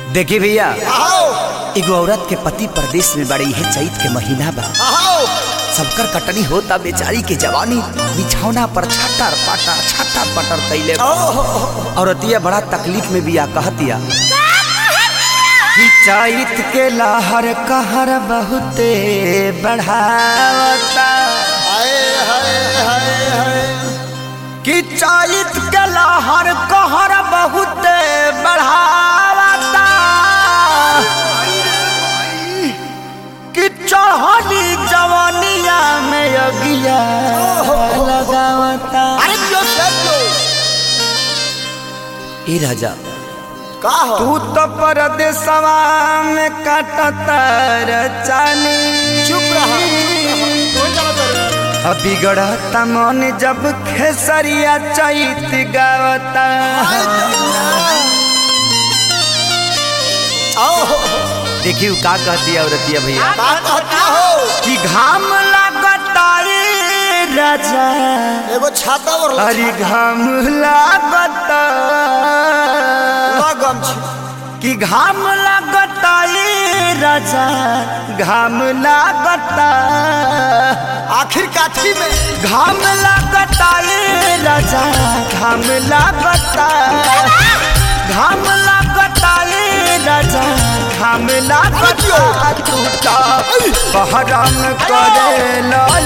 देखी भैया आओ एगो औरत के पति परदेश में बड़ी है चैत के महीना बा आओ सबकर कटनी होता बेचारी के जवानी बिछौना पर छटर पटर छटर पटर कैले बा। औरतिया बड़ा तकलीफ में बिया कहतिया कि चैत के लहर कहर बहुते बढ़ावता हाय हाय हाय हाय कि चैत के लहर कहर बहुते बढ़ावता कि चढ़ली जवानिया में अगिया लगावता अरे जो सब जो ए राजा का हो तू तो परदेसवा में काटतर चानी चुप रहा कोई जाना तर अब बिगड़ता मन जब खेसरिया चैत गावता आओ देखियो का कहती है औरतिया भैया का कहता हो कि घाम लागता रे राजा एगो छाता और अरे घाम लागता लगम छी कि घाम लागता रे राजा घाम लागता आखिर काठी में घाम लागता रे राजा घाम लागता घाम लागता रे राजा घाम लागता टूटा बहराम करे लाल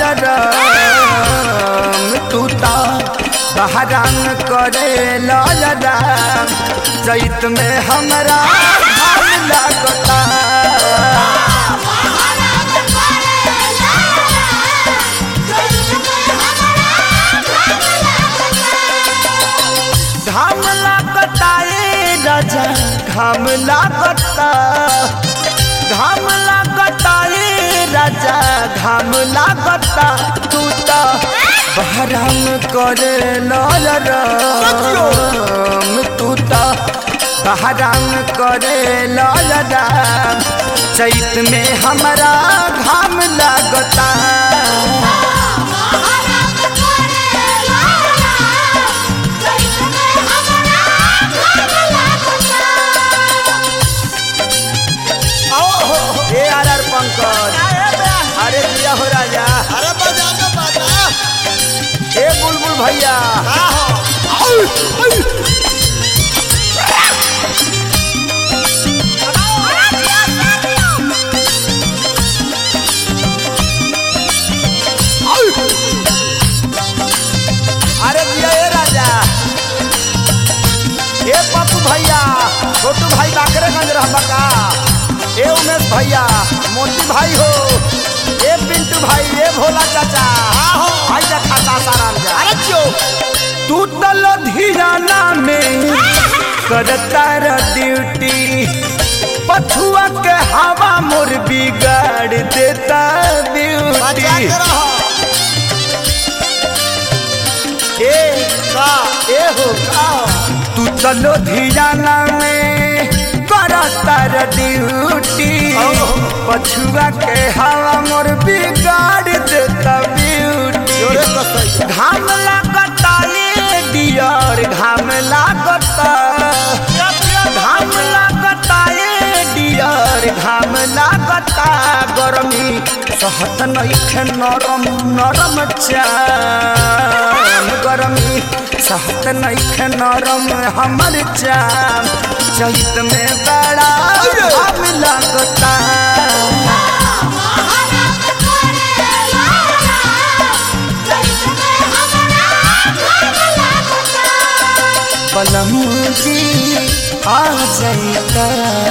राम टूटा बहराम करे लाल राम चैत में हमरा घाम लागता घाम लागता ए राजा घाम लागता घाम लागता ए राजा घाम लागता तू तो बहराम करे लाल राम तू तो बहराम करे लाल राम चैत में हमरा घाम लागता आओ हो हो। ए आर आर पंकज अरे दिया हो राजा अरे बजा दो बजा ए बुलबुल भैया का हो अरे दिया ए राजा ए पप्पू भैया छोटू भाई बाकरेगंज रहबा का ए उमेश भैया मोती भाई हो ए पिंटू भाई ए भोला चाचा आहो। भाई जा खाता साराम जा अरे जो तू तो लुधियाना में करता र ड्यूटी पछुआ के हवा मोर बिगाड़ देता बजा ब्यूटी के रहो ए का ए हो का हो तू तो लुधियाना में करता र ड्यूटी ओहो। पछुआ के हवा मोर बिगाड़ देता ब्यूटी जोरे कसई घाम लागता ये डियर घाम लागता घाम लागता ये डियर घाम लागता गरमी सहत नइखे नरम नरम चाम गरमी सहत नइखे नरम हमर चाम चैत में बड़ा घाम लागता पलमूजी आ जाइता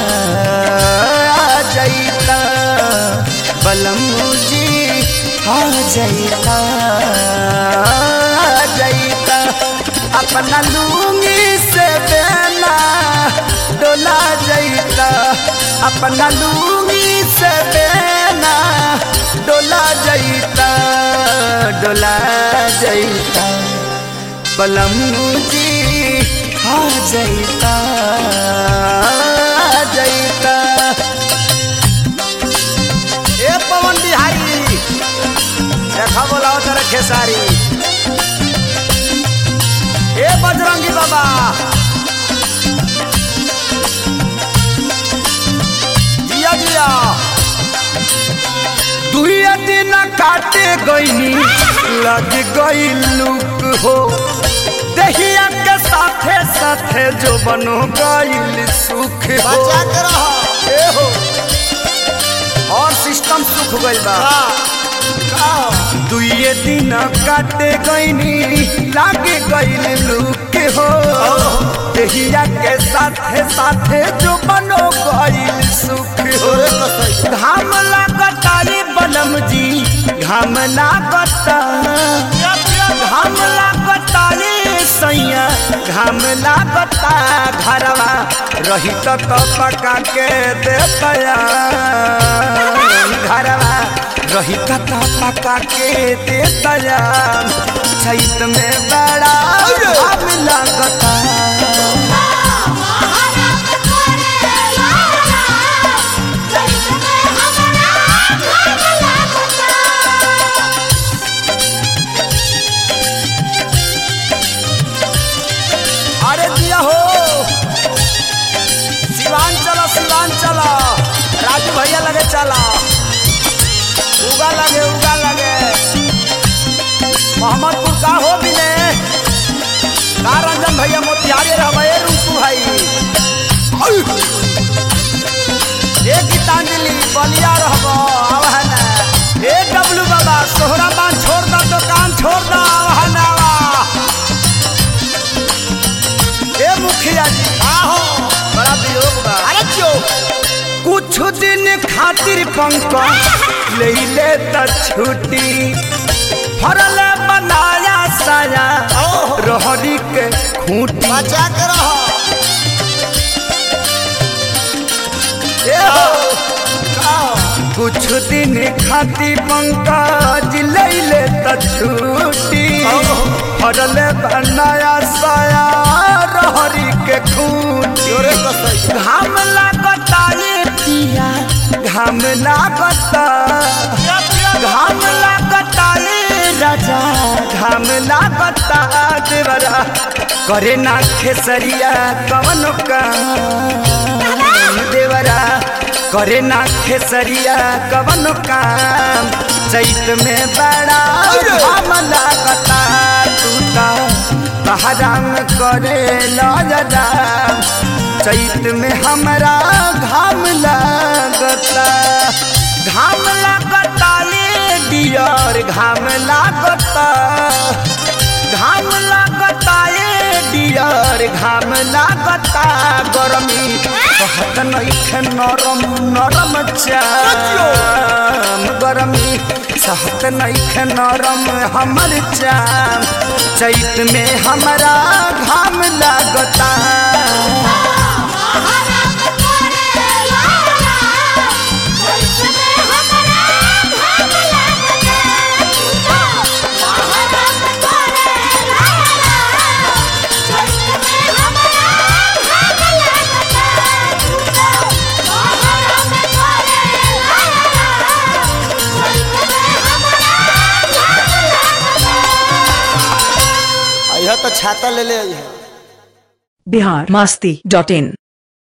आ जाइता पलमूजी आ जाइता आ जाइता अपना लूंगी से बेना डोला जाइता अपना लूंगी से बेना डोला जाइता डोला जाइता बलमूजी आ जाइता आ जाइता ए पवन बिहारी देखा बोलाओ तेरे खेसारी ए बजरंगी बाबा काटे गईनी लग गई लुक हो दहिया के साथे साथे जो बनो गईल सुख हो बचा के रहो ए हो और सिस्टम सुख गइल बा दुइये दिन काटे गईनी लागे गईल लुक हो दहिया के साथे साथे जो बनो गईल सुख हो तोरे कसई घाम लागता रे बनम जी घाम लागता घाम लागता रे सैया घाम लागता घरवा रही तो पका के देतया घरवा रही तो पका के देतया चैत में बड़ा घाम लागता अरे दिया हो सिवान चला सिवान चला राजू भैया लगे चला उगा लगे उगा लगे मोहम्मदपुर का हो भी ने का रंजन भैया मोतिहारी रहे रूपू भाई ए गीतांजलि बलिया रहब आव है ना ए डब्लू बाबा सोहरा बान छोड़ दा दुकान छोड़ दा आव है ना आवा। ए मुखिया जी आहो बड़ा वियोग बा अरे क्यों कुछ दिन खातिर पंकज ले ले त छुट्टी फरल बनाया साया ओहो। रहरी के खूंटी बचा के रहो ए हो। कुछ दिन खातिर पंकज ले ले त छुट्टी फरल बनाया साया रहरी के खूंटी तोरे कसई घाम लागता ये पिया घाम लागता घाम लागता ये राजा घाम लागता देवरा करे ना खेसरिया कवन काम देवरा करे ना खेसरिया कवन काम चैत में बड़ा घाम लागता टूटा बहराम करे लजरा चैत में हमरा घाम लागता घाम लागता ये डियर घाम लागता घाम लागता ये डियर घाम लागता गरमी कहत नइखे नरम नरम चाम गरमी सहत नइखे नरम हमर चाम चैत में हमरा घाम लागता यह तो छाता ले ले आई है बिहार मास्ती डॉट इन